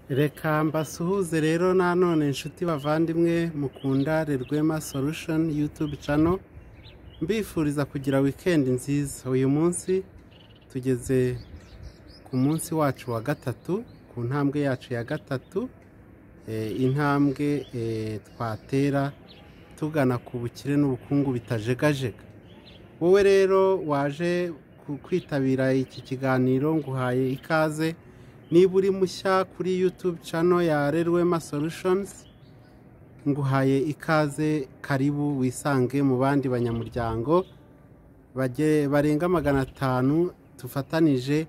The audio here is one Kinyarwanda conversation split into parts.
reka mbasuhuze rero nanone inshuti bavandimwe mukundare rwema sorushoni yutube cano mbifuriza kugira wikendi nziza uyu munsi tugeze ku munsi wacu wa gatatu ku ntambwe yacu ya gatatu intambwe twatera tugana ku bukire n'ubukungu bitajegajega wowe rero waje kwitabira iki kiganiro nguhaye ikaze niba uri mushya kuri yutube cano ya rerwema sorushonizi nguhaye ikaze karibu wisange mu bandi banyamuryango barenga magana atanu dufatanije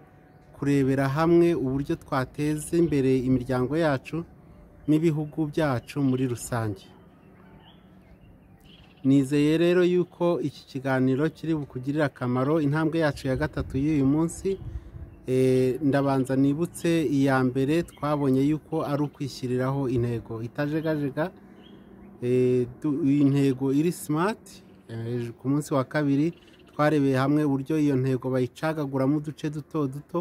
kurebera hamwe uburyo twateza imbere imiryango yacu n'ibihugu byacu muri rusange nizeye rero yuko iki kiganiro kiri bukugirire akamaro intambwe yacu ya gatatu y'uyu munsi ndabanza nibutse iya mbere twabonye yuko ari ukwishyiriraho intego itajegajega intego iri simati ku munsi wa kabiri twarebeye hamwe uburyo iyo ntego bayicagaguramo uduce duto duto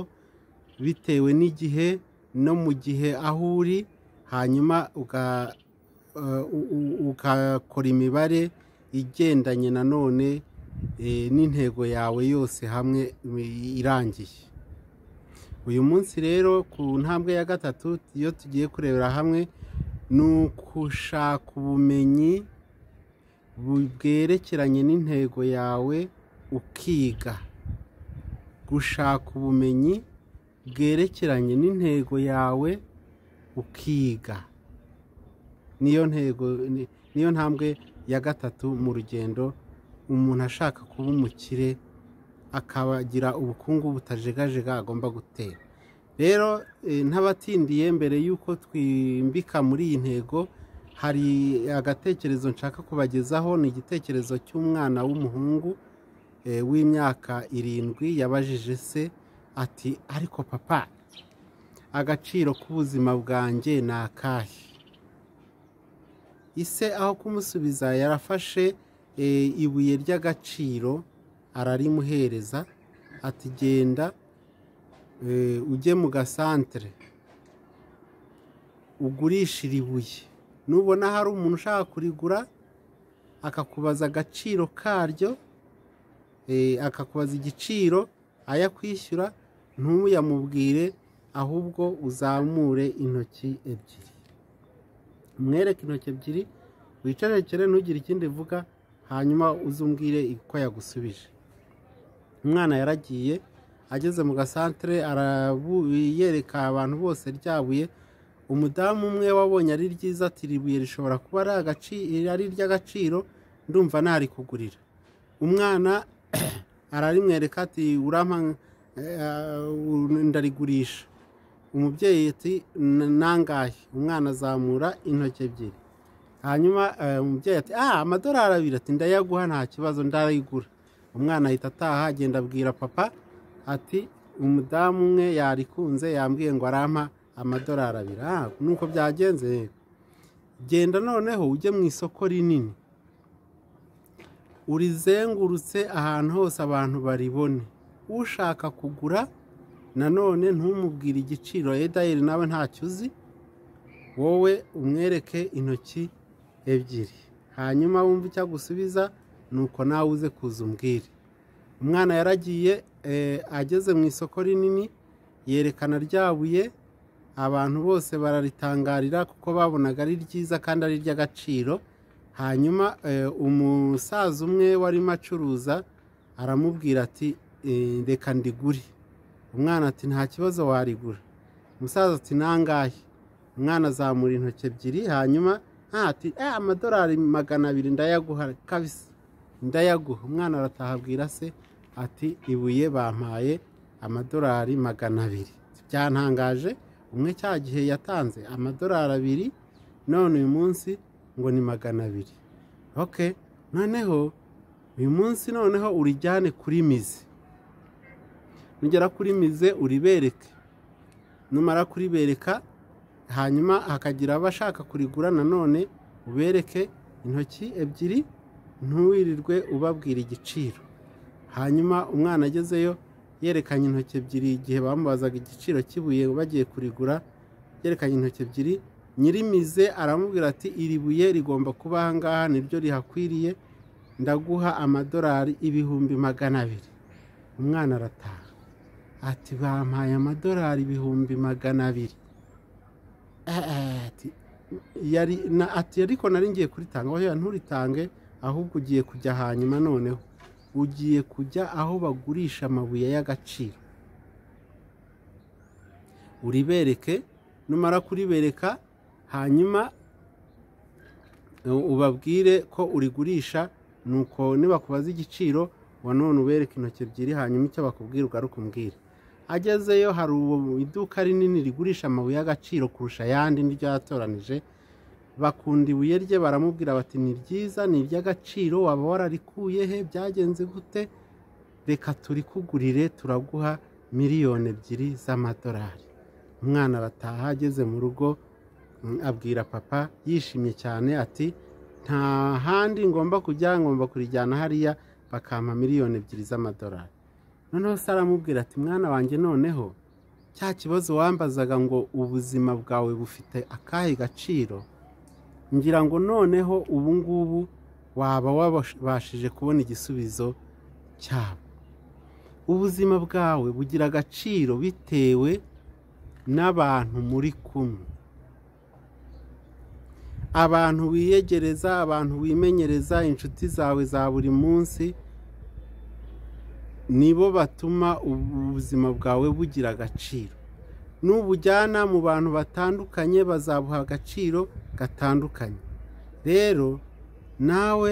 bitewe n'igihe no mu gihe aho uri hanyuma ugakora imibare igendanye nanone n'intego yawe yose hamwe irangiye uyu munsi rero ku ntambwe ya gatatu iyo tugiye kurebera hamwe ni ugushaka ubumenyi bwerekeranye n'intego yawe ukiga gushaka ubumenyi bwerekeranye n'intego yawe ukiga niyo ntego niyo ntambwe ya gatatu mu rugendo umuntu ashaka kuba umukire akabagira ubukungu butajegajega agomba gutera rero ntabatindiye mbere y'uko twimbika muri iyi ntego hari agatekerezo nshaka kubagezaho ni igitekerezo cy'umwana w'umuhungu w'imyaka irindwi yabajije se ati ariko papa agaciro k'ubuzima bwanjye ni akahe ise aho kumusubiza yarafashe ibuye ry'agaciro ararimuhereza ati genda ujye mu gasantere ugurishire ibuye nubona hari umuntu ushaka kurigura akakubaza agaciro karyo akakubaza igiciro ayakwishyura ntuyamubwire ahubwo uzamure intoki ebyiri umwereke intoki ebyiri wicarekere ntugire ikindi uvuga hanyuma uzumbwire uko yagusubije umwana yaragiye ageze mu gasantere yereka abantu bose ryabuye umudamu umwe wabonye ari ryiza ati ribuye rishobora kuba ari iry'agaciro ndumva ntarikugurira umwana ararimwereka ati urampa ndarigurisha umubyeyi ati nangahe umwana azamura intoki ebyiri hanyuma umubyeyi ati aha amadorari abiri ati ndayaguha nta kibazo ndarayigura umwana ahita ataha agenda abwira papa ati umudamu umwe yarikunze yambwiye ngo arampa amadorari abiri aha nuko byagenze genda noneho ujye mu isoko rinini urizengurutse ahantu hose abantu baribone ushaka kugura nanone ntumubwire igiciro edayeri nawe ntacyo uzi wowe umwereke intoki ebyiri hanyuma wumva icyo agusubiza ni uko nawe uze kuza umbwire umwana yaragiye ageze mu isoko rinini yerekana ryabuye abantu bose bararitangarira kuko babonaga ari ryiza kandi ari iry'agaciro hanyuma umusaza umwe warimo acuruza aramubwira ati reka ndigure umwana ati nta kibazo warigura umusaza ati nangahe umwana azamura intoki ebyiri hanyuma ati amadorari magana abiri ndayaguha kabisa ndayaguha umwana arataha abwira se ati ibuye bampaye amadorari magana abiri byantangaje umwe cya gihe yatanze amadorari abiri none uyu munsi ngo ni magana abiri oke noneho uyu munsi noneho urijyane kuri mizi nugera kuri mize uribereke numara kuribereka hanyuma hakagira abashaka kurigura nanone ubereke intoki ebyiri ntuwirirwe ubabwira igiciro hanyuma umwana agezeyo yerekanye intoki ebyiri igihe bamubazaga igiciro kibuye bagiye kurigura yerekanye intoki ebyiri nyirimize aramubwira ati iri buye rigomba kuba aha ngaha niryo rihakwiriye ndaguha amadolari ibihumbi magana abiri umwana arataha ati bampaye amadolari ibihumbi magana abiri ati yari na ati ariko nari ngiye kuritanga oya nturitange ahubwo ugiye kujya hanyuma noneho ugiye kujya aho bagurisha amabuye y'agaciro uribereke numara kuribereka hanyuma ubabwire ko urigurisha nuko nibakubaza igiciro wa none ubereka intoki ebyiri hanyuma icyo bakubwira ugaruke umbwire agezeyo hari ubu iduka rinini rigurisha amabuye y'agaciro kurusha ayandi n'iryo yatoranije bakunda ibuye rye baramubwira bati ni ryiza ni iry'agaciro waba wararikuye he byagenze gute reka turikugurire turaguha miliyoni ebyiri z'amadolari umwana arataha ageze mu rugo mm, abwira papa yishimye cyane ati nta handi ngomba kujya ngomba kurijyana hariya bakampa miliyoni ebyiri z'amadolari noneho se aramubwira ati mwana wanjye noneho cya kibazo wambazaga ngo ubuzima bwawe bufite akahe gaciro ngira ngo noneho ubu ngubu waba wabashije kubona igisubizo cyabo ubuzima bwawe bugira agaciro bitewe n'abantu muri kumwe abantu wiyegereza abantu wimenyereza inshuti zawe za buri munsi nibo batuma ubuzima bwawe bugira agaciro n'ubujyana mu bantu batandukanye bazabuha agaciro gatandukanye rero nawe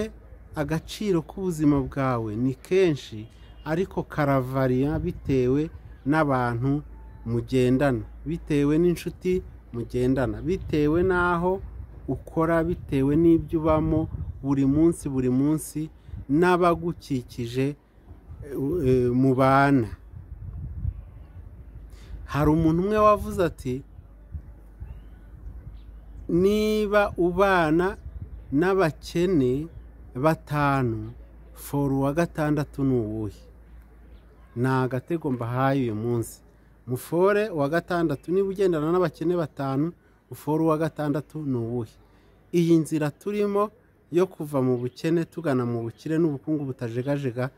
agaciro k'ubuzima bwawe ni kenshi ariko karavariya bitewe n'abantu mugendana bitewe n'inshuti mugendana bitewe n'aho ukora bitewe n'ibyo ubamo buri munsi buri munsi n'abagukikije e, mubana hari umuntu umwe wavuze ati niba ubana n'abakene batanu foru wa gatandatu ni uwuhe ni agatego mbahaye uyu munsi mufore wa gatandatu niba ugendana n'abakene batanu ufore uwa gatandatu ni uwuhe iyi nzira turimo yo kuva mu bukene tugana mu bukire n'ubukungu butajegajega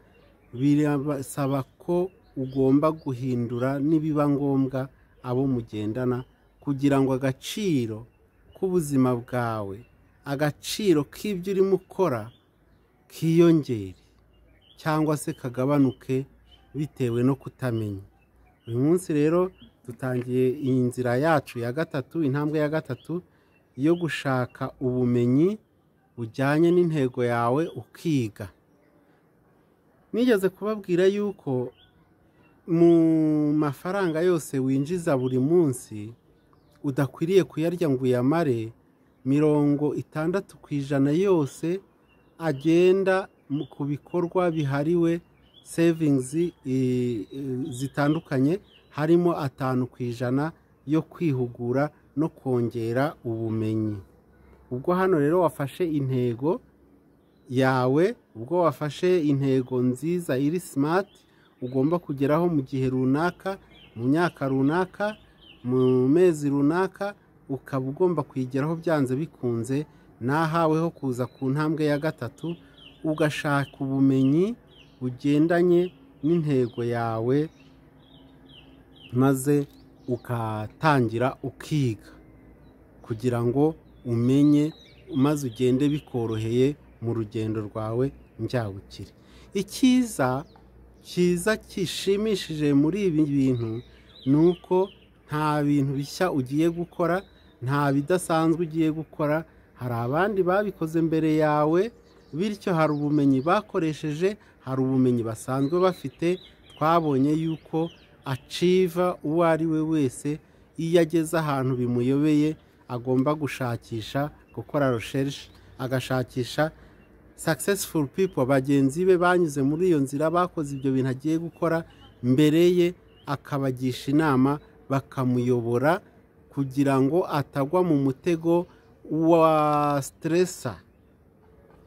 birasaba ko ugomba guhindura nibiba ngombwa abo mugendana kugira ngo agaciro k'ubuzima bwawe agaciro k'ibyo urimo ukora kiyongere cyangwa se kagabanuke bitewe no kutamenya uyu munsi rero dutangiye iyi nzira yacu ya gatatu intambwe ya gatatu yo gushaka ubumenyi bujyanye n'intego yawe ukiga nigeze kubabwira yuko mu mafaranga yose winjiza buri munsi udakwiriye kuyarya ngo uyamare mirongo itandatu ku ijana yose agenda ku bikorwa bihariwe sevingizi zitandukanye harimo atanu ku ijana yo kwihugura no kongera ubumenyi ubwo hano rero wafashe intego yawe ubwo wafashe intego nziza iri simati ugomba kugeraho mu gihe runaka mu myaka runaka mu mezi runaka ukaba ugomba kuyigeraho byanze bikunze nahaweho kuza ku ntambwe ya gatatu ugashaka ubumenyi bugendanye n'intego yawe maze ukatangira ukiga kugira ngo umenye maze ugende bikoroheye mu rugendo rwawe njyabukire icyiza cyiza kishimishije muri ibi bintu ni uko nta bintu bishya ugiye gukora nta bidasanzwe ugiye gukora hari abandi babikoze mbere yawe bityo hari ubumenyi bakoresheje hari ubumenyi basanzwe bafite twabonye yuko aciva uwo ari we wese iyo ageze ahantu bimuyobeye agomba gushakisha gukora research agashakisha successful people bagenzi be banyuze muri iyo nzira bakoze ibyo bintu agiye gukora mbere ye akabagisha inama bakamuyobora kugira ngo atagwa mu mutego wa siteresa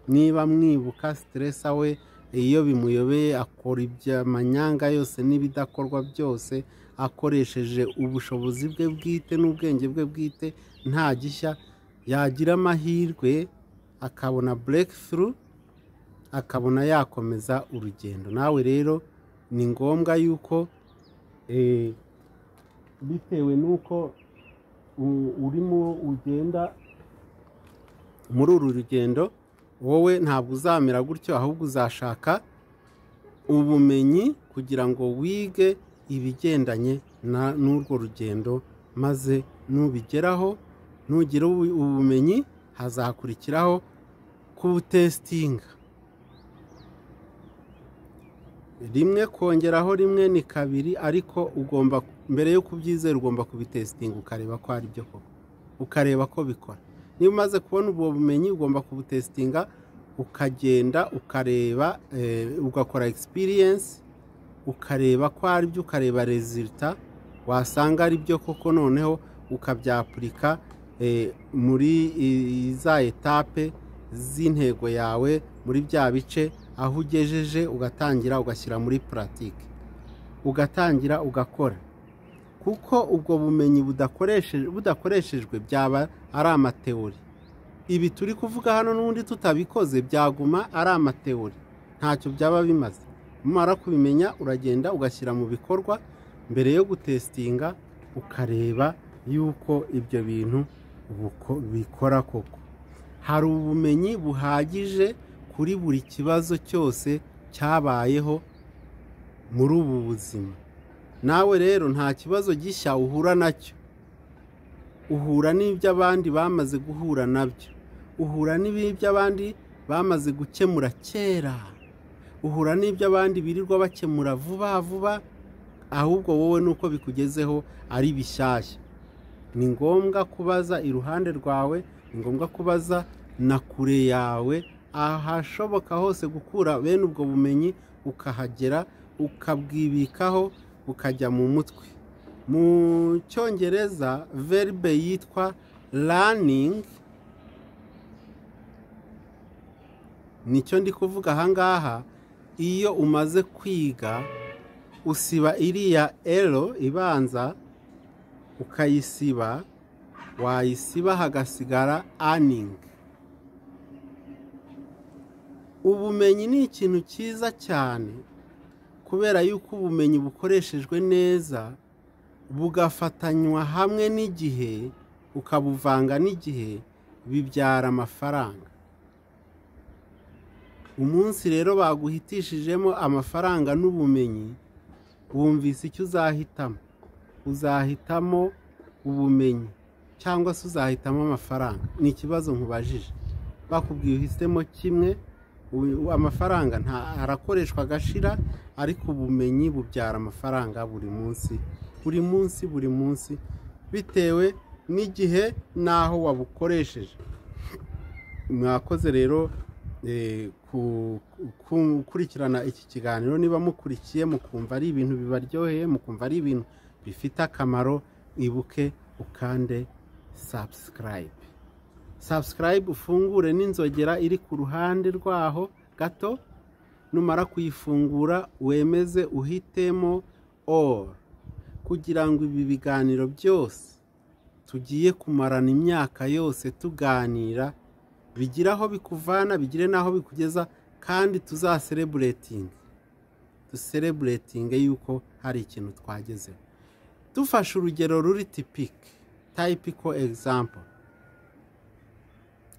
niba mwibuka siteresa we iyo bimuyobeye akora ibyo manyanga yose n'ibidakorwa byose akoresheje ubushobozi bwe bwite n'ubwenge bwe bwite nta gishya yagira amahirwe akabona bureke turu akabona yakomeza urugendo nawe rero ni ngombwa yuko eh, bitewe n'uko u- urimo ugenda muri uru rugendo wowe ntabwo uzamera gutyo ahubwo uzashaka ubumenyi kugira ngo wige ibigendanye na- n'urwo rugendo maze nubigeraho nugira ubu- ubumenyi hazakurikiraho kubutesitinga rimwe kongeraho rimwe ni kabiri ariko ugomba mbere yo kubyizera ugomba kubitesitinga ukareba ko ari byo koko ukareba ko bikora niba umaze kubona ubwo bumenyi ugomba kubutesitinga ukagenda ukareba eh, ugakora egisipiriyensi ukareba ko ari byo ukareba rezilita wasanga ari byo koko noneho ukabyapurika eh, muri i- za etape z'intego yawe muri bya bice aho ugejeje ugatangira ugashyira muri puratike ugatangira ugakora kuko ubwo bumenyi budakoreshe- budakoreshejwe byaba ari amateori ibi turi kuvuga hano n'ubundi tutabikoze byaguma ari amateori ntacyo byaba bimaze umara kubimenya uragenda ugashyira mu bikorwa mbere yo gutesitinga ukareba yuko ibyo bintu buko- bikora koko hari ubumenyi buhagije kuri buri kibazo cyose cyabayeho muri ubu buzima nawe rero nta kibazo gishya uhura nacyo uhura n'iby'abandi bamaze guhura nabyo uhura n'iby'abandi bamaze gukemura kera uhura n'iby'abandi birirwa bakemura vuba vuba ahubwo wowe nuko bikugezeho ari bishyashya ni ngombwa kubaza iruhande rwawe ni ngombwa kubaza na kure yawe ahashoboka hose gukura bene ubwo bumenyi ukahagera ukabwibikaho ukajya mu mutwe mu cyongereza verbe yitwa learning nicyo ndi kuvuga ahangaha iyo umaze kwiga usiba iriya ero ibanza ukayisiba wayisiba hagasigara aningi ubumenyi ni ikintu cyiza cyane kubera yuko ubumenyi bukoreshejwe neza bugafatanywa hamwe n'igihe ukabuvanga n'igihe bibyara amafaranga umunsi rero baguhitishijemo amafaranga n'ubumenyi wumvise icyo uzahitamo uzahitamo ubumenyi cyangwa se uzahitamo amafaranga ni ikibazo nkubajije bakubwiye uhisemo kimwe uyu- amafaranga nta arakoreshwa agashira ariko ubumenyi bubyara amafaranga buri munsi buri munsi buri munsi bitewe n'igihe n'aho wabukoresheje mwakoze rero eh, ku- ku- gukurikirana iki kiganiro niba mukurikiye mukumva ari ibintu bibaryoheye mukumva ari ibintu bifite akamaro ibuke ukande sabusikarayibe sabusikarayibe ufungure n'inzogera iri ku ruhande rwaho gato numara kuyifungura wemeze uhitemo oru kugira ngo ibi biganiro byose tugiye kumarana imyaka yose tuganira bigire aho bikuvana bigire n'aho bikugeza kandi tuzasereburetinge dusereburetinge yuko hari ikintu twagezeho dufashe urugero ruri tipike tayipiko egizampo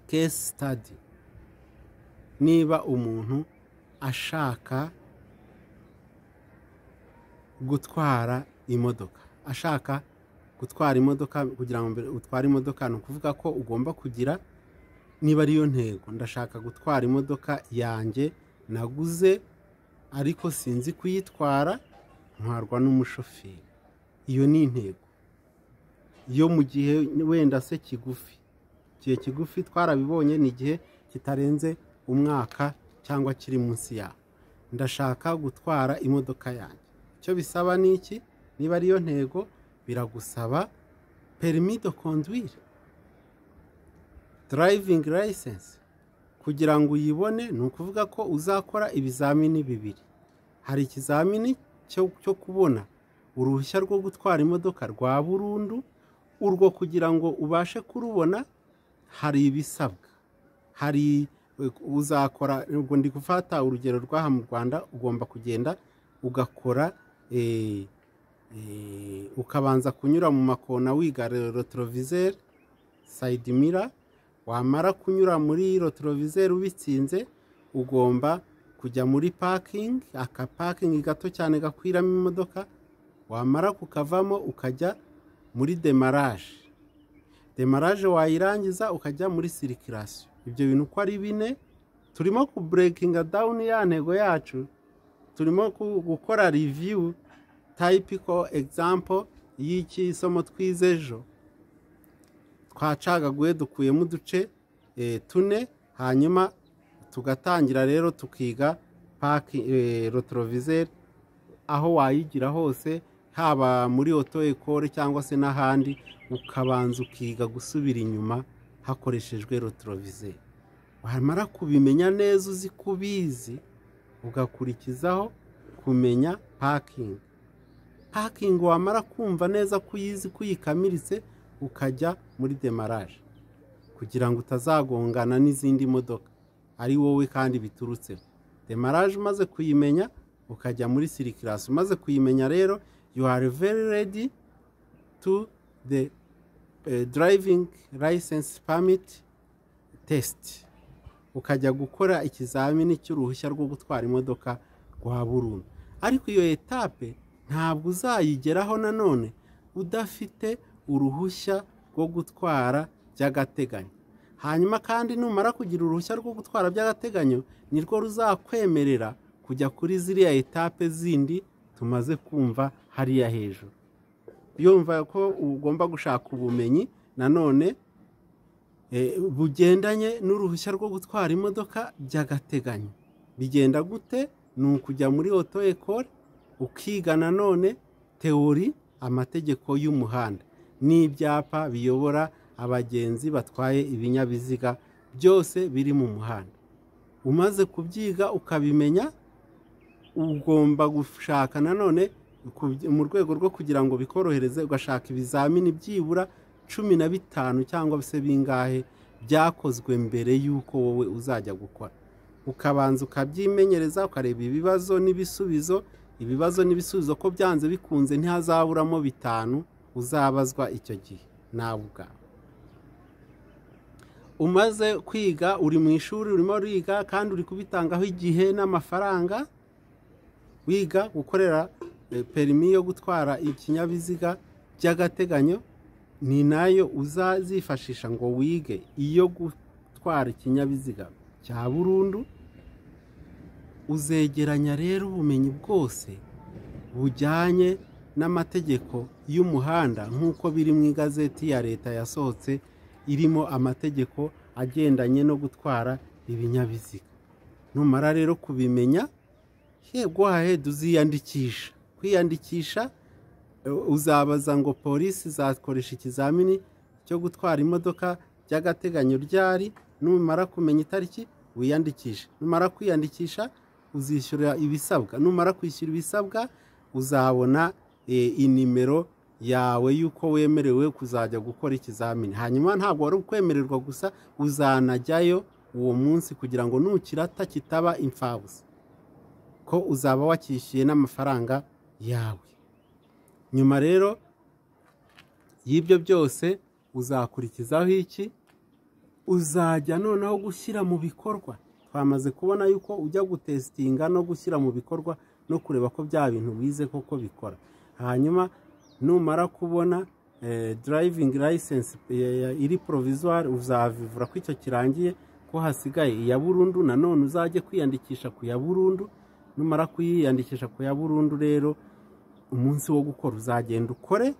kesi sitadi niba umuntu ashaka gutwara imodoka ashaka gutwara imodoka kugira ngo mbere utware imodoka ni ukuvuga ko ugomba kugira niba ariyo ntego ndashaka gutwara imodoka yanjye naguze ariko sinzi kuyitwara ntwarwa n'umushoferi iyo ni intego yo mu gihe wenda se kigufi igihe kigufi twarabibonye ni igihe kitarenze umwaka cyangwa kiri munsi yawo ndashaka gutwara imodoka yanjye icyo bisaba ni iki niba ariyo ntego biragusaba perimi de conduire driving license kugira ngo uyibone ni ukuvuga ko uzakora ibizamini bibiri hari ikizamini cyo cyo kubona uruhushya rwo gutwara imodoka rwa burundu urwo kugira ngo ubashe kurubona hari ibisabwa hari uzakora ubwo ndi gufata urugero rw'aha mu rwanda ugomba kugenda ugakora ukabanza kunyura mu makona wigarurira rotorovizeri sayidimira wamara kunyura muri rotorovizeri ubitsinze ugomba kujya muri pakingi aka pakingi gato cyane gakwiramo imodoka wamara kukavamo ukajya muri demaraje demaraje wayirangiza ukajya muri sirikirasiyo ibyo bintu uko ari bine turimo kuburekinga dawuni ya ntego yacu turimo gukora riviyu tayipiko egizampo y'iki somo twize ejo twacagaguye dukuyemo uduce tune hanyuma tugatangira rero tukiga paki rotorovizeri aho wayigira hose haba muri oto ekore cyangwa se n'ahandi ukabanza ukiga gusubira inyuma hakoreshejwe rotorovizeri wamara kubimenya neza uzi ko ubizi ugakurikizaho kumenya pakingi pakingi wamara kumva neza ko uyizi ko uyikamiritse ukajya muri demaraje kugira ngo utazagongana n'izindi modoka ari wowe kandi biturutseho demaraje umaze kuyimenya ukajya muri sirikirasi umaze kuyimenya rero you are very ready to the driving license permit test ukajya gukora ikizamini cy'uruhushya rwo gutwara imodoka rwa burundu ariko iyo etape ntabwo uzayigeraho nanone udafite uruhushya rwo gutwara by'agateganyo hanyuma kandi numara kugira uruhushya rwo gutwara by'agateganyo nirwo ruzakwemerera kujya kuri ziriya etape zindi tumaze kumva hariya hejuru yumva ko ugomba gushaka ubumenyi nanone bugendanye n'uruhushya rwo gutwara imodoka by'agateganyo bigenda gute ni ukujya muri oto ekore ukiga nanone teori amategeko y'umuhanda n'ibyapa biyobora abagenzi batwaye ibinyabiziga byose biri mu muhanda umaze kubyiga ukabimenya ugomba gushaka nanone mu rwego rwo kugira ngo bikorohereze ugashaka ibizamini byibura cumi na bitanu cyangwa se bingahe byakozwe mbere y'uko wowe uzajya gukora ukabanza ukabyimenyereza ukareba ibibazo n'ibisubizo ibibazo n'ibisubizo ko byanze bikunze ntihazaburamo bitanu uzabazwa icyo gihe nawe ubwawe umaze kwiga uri mu ishuri urimo uriga kandi uri kubitangaho igihe n'amafaranga wiga gukorera perimi yo gutwara ikinyabiziga by'agateganyo ni nayo uzazifashisha ngo wige iyo gutwara ikinyabiziga cya burundu uzegeranya rero ubumenyi bwose bujyanye n'amategeko y'umuhanda nk'uko biri mu igazeti ya leta yasohotse irimo amategeko agendanye no gutwara ibinyabiziga numara rero kubimenya yego haheda uziyandikisha kwiyandikisha uzabaza ngo polisi zakoresha ikizamini cyo gutwara imodoka by'agateganyo ryari numara kumenya itariki wiyandikishe numara kwiyandikisha uzishyura ibisabwa numara kwishyura ibisabwa uzabona inimero yawe y'uko wemerewe kuzajya gukora ikizamini hanyuma ntabwo wari ukwemererwa gusa uzanajyayo uwo munsi kugira ngo nukirata kitaba imfabusa ko uzaba wakishyuye n'amafaranga yawe nyuma rero y'ibyo byose uzakurikizaho iki uzajya noneho gushyira mu bikorwa twamaze kubona yuko ujya gutesitinga no gushyira mu bikorwa no kureba ko bya bintu wize koko bikora hanyuma numara kubona darayivingi layisensi iri porovizwari uzavivura ko icyo kirangiye ko hasigaye iya burundu nanone uzajye kwiyandikisha ku ya burundu numara kuyiyandikisha ku ya burundu rero umunsi wo gukora uzagenda ukore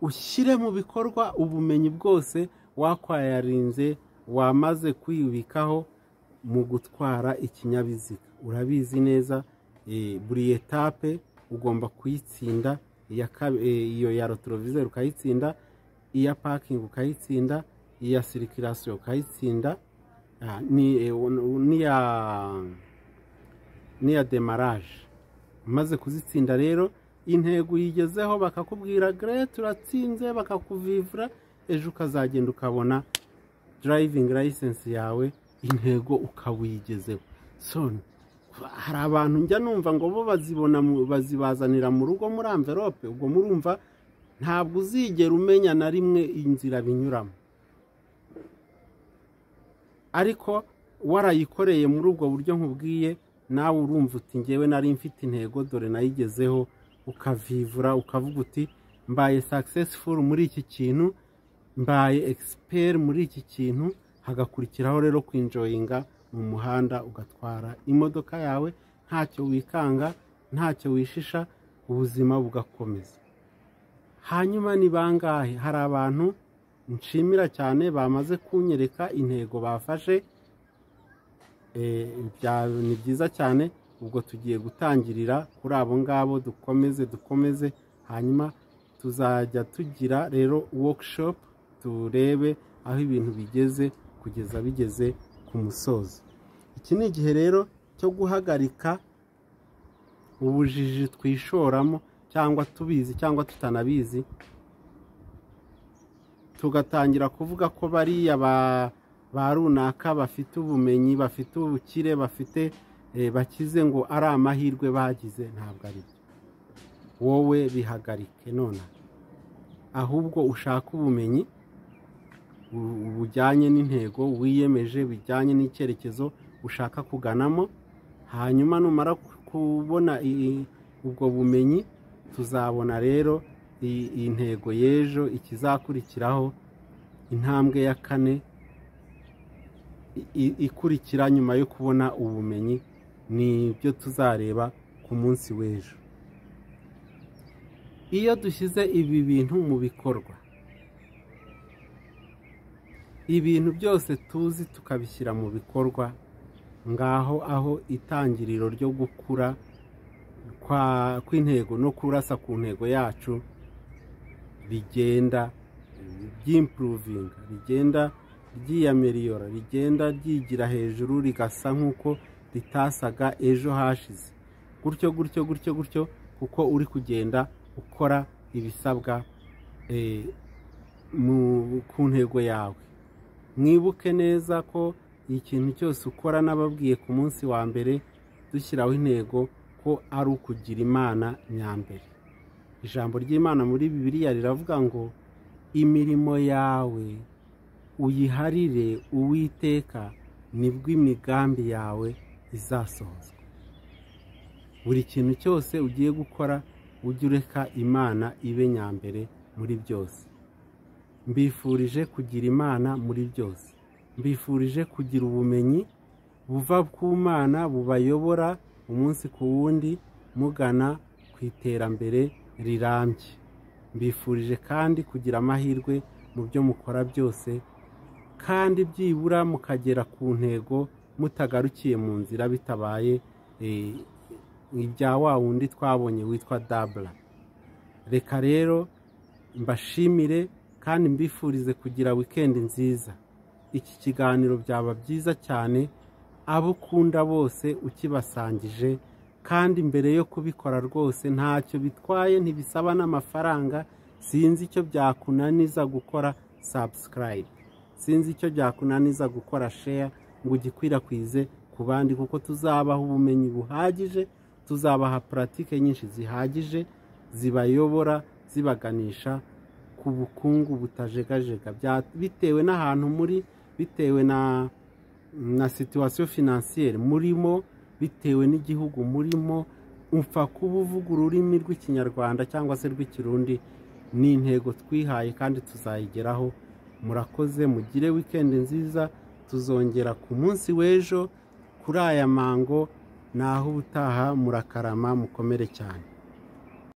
ushyire mu bikorwa ubumenyi bwose wakwayarinze wamaze kwibikaho mu gutwara ikinyabiziga urabizi neza buri etape ugomba kuyitsinda iyo ya rotorovizeri ukayitsinda iya pakingi ukayitsinda iya sirikirasiyo ukayitsinda n'iya demaraje umaze kuzitsinda rero intego uyigezeho bakakubwira gare turatsinze bakakuvivura ejo ukazagenda ukabona darayivingi layisensi yawe intego ukaba uyigezeho soni hari abantu njya numva ngo bo bazibona mu- bazibazanira mu rugo muri amverope ubwo murumva ntabwo uzigera umenya na rimwe inzira binyuramo ariko warayikoreye muri ubwo buryo nkubwiye nawe urumva uti ngewe nari mfite intego dore nayigezeho ukavivura ukavuga uti mbaye successful muri iki kintu mbaye expert muri iki kintu hagakurikiraho rero kwinjoyinga mu muhanda ugatwara imodoka yawe ntacyo wikanga ntacyo wishisha ubuzima bugakomeza hanyuma ni bangahe hari abantu nshimira cyane bamaze kunyereka intego bafashe Eh, bya- ni byiza cyane ubwo tugiye gutangirira kuri abo ngabo dukomeze dukomeze hanyuma tuzajya tugira rero workshop turebe aho ibintu bigeze kugeza bigeze ku musozo iki ni igihe rero cyo guhagarika ubujiji twishoramo cyangwa tubizi cyangwa tutanabizi tugatangira kuvuga ko bariya ba, ba runaka bafite ubumenyi bafite ubukire bafite eh, bakize ngo ari amahirwe bagize ntabwo ari byo wowe bihagarike none ahubwo ushaka ubumenyi bu- bujyanye n'intego wiyemeje bijyanye n'icyerekezo ushaka kuganamo hanyuma numara kubona i- ubwo bumenyi tuzabona rero i- intego y'ejo ikizakurikiraho intambwe ya kane i- i- ikurikira nyuma yo kubona ubumenyi ni byo tuzareba ku munsi w'ejo iyo dushyize ibi bintu mu bikorwa ibintu byose tuzi tukabishyira mu bikorwa ngaho aho itangiriro ryo gukura kwa- kw'intego no kurasa ku ntego yacu rigenda ryimpuruvinga rigenda ryiyamiriyora rigenda ryigira hejuru rigasa nk'uko ritasaga ejo hashize gutyo gutyo gutyo gutyo kuko uri kugenda ukora ibisabwa eh, mu- ku ntego yawe mwibuke neza ko ikintu cyose ukora n'ababwiye ku munsi wa mbere dushyiraho intego ko ari ukugira imana nyambere ijambo ry'imana muri bibiliya riravuga ngo imirimo yawe uyiharire uwiteka nibwo imigambi yawe izasohozwa buri kintu cyose ugiye gukora ujye ureka imana ibe nyambere muri byose mbifurije kugira imana muri byose mbifurije kugira ubumenyi buva ku mana bubayobora umunsi ku wundi mugana ku iterambere rirambye mbifurije kandi kugira amahirwe mu byo mukora byose kandi byibura mukagera ku ntego mutagarukiye mu nzira bitabaye eh, ibya wa wundi twabonye witwa dabura reka rero mbashimire kandi mbifurize kugira wikendi nziza iki kiganiro byaba byiza cyane abo ukunda bose ukibasangije kandi mbere yo kubikora rwose ntacyo bitwaye ntibisaba n'amafaranga sinzi icyo byakunaniza gukora sabusikarayibe sinzi icyo byakunaniza gukora sheya ngo ugikwirakwize ku bandi kuko tuzabaha ubumenyi buhagije tuzabaha puratike nyinshi zihagije zibayobora zibaganisha ku bukungu butajegajega Bya- bitewe n'ahantu muri bitewe na na situwasiyo finansiyeri murimo bitewe n'igihugu murimo upfa kuba uvuga ururimi rw'ikinyarwanda cyangwa se rw'ikirundi ni intego twihaye kandi tuzayigeraho murakoze mugire wikendi nziza tuzongera ku munsi w'ejo kuri aya mango naho ubutaha murakarama mukomere cyane